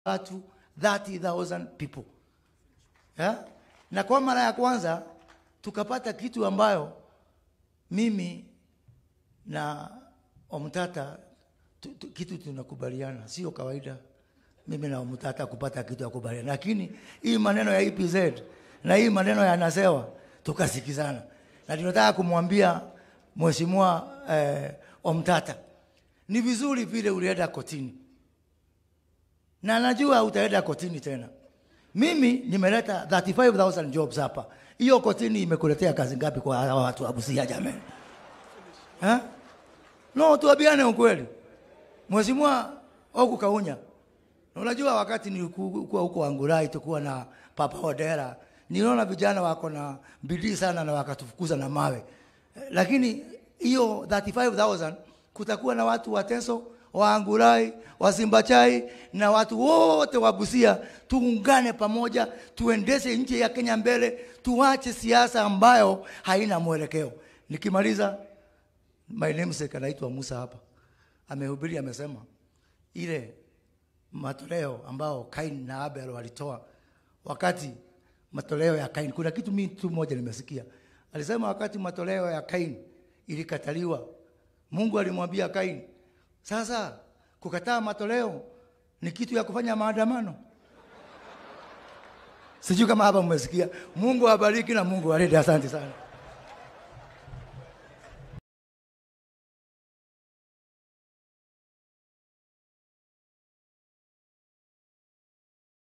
watu 30,000 people yeah? na kwa mara ya kwanza tukapata kitu ambayo mimi na Omtata tu, tu, kitu tunakubaliana, sio kawaida mimi na Omtata kupata kitu ya kubaliana, lakini hii maneno ya EPZ na hii maneno ya Nasewa tukasikizana, na tunataka kumwambia mheshimiwa eh, Omtata ni vizuri vile ulienda kotini, na najua utaenda kotini tena. Mimi nimeleta 35000 jobs hapa. Hiyo kotini imekuletea kazi ngapi kwa hawa watu wa Busia jamani? Eh? No, tuambiane ukweli. Mheshimiwa Ogu Kaunya. Unajua wakati nilikuwa huko Angurai tukuwa na Papa Odera, niliona vijana wako na bidii sana na wakatufukuza na mawe. Eh, Lakini hiyo 35000 kutakuwa na watu wa Teso, wa Angurai, wa Simbachai na watu wote wa Busia, tuungane pamoja, tuendeshe nchi ya Kenya mbele, tuache siasa ambayo haina mwelekeo. Nikimaliza, my namesake anaitwa Musa hapa, amehubiri, amesema ile matoleo ambao Kain na Abel walitoa wakati matoleo ya Kain, kuna kitu mimi tu moja nimesikia, alisema wakati matoleo ya Kain ilikataliwa, Mungu alimwambia Kain, sasa kukataa matoleo ni kitu ya kufanya maandamano. Sijui kama hapa mmesikia. Mungu awabariki na Mungu awalinde. Asante sana.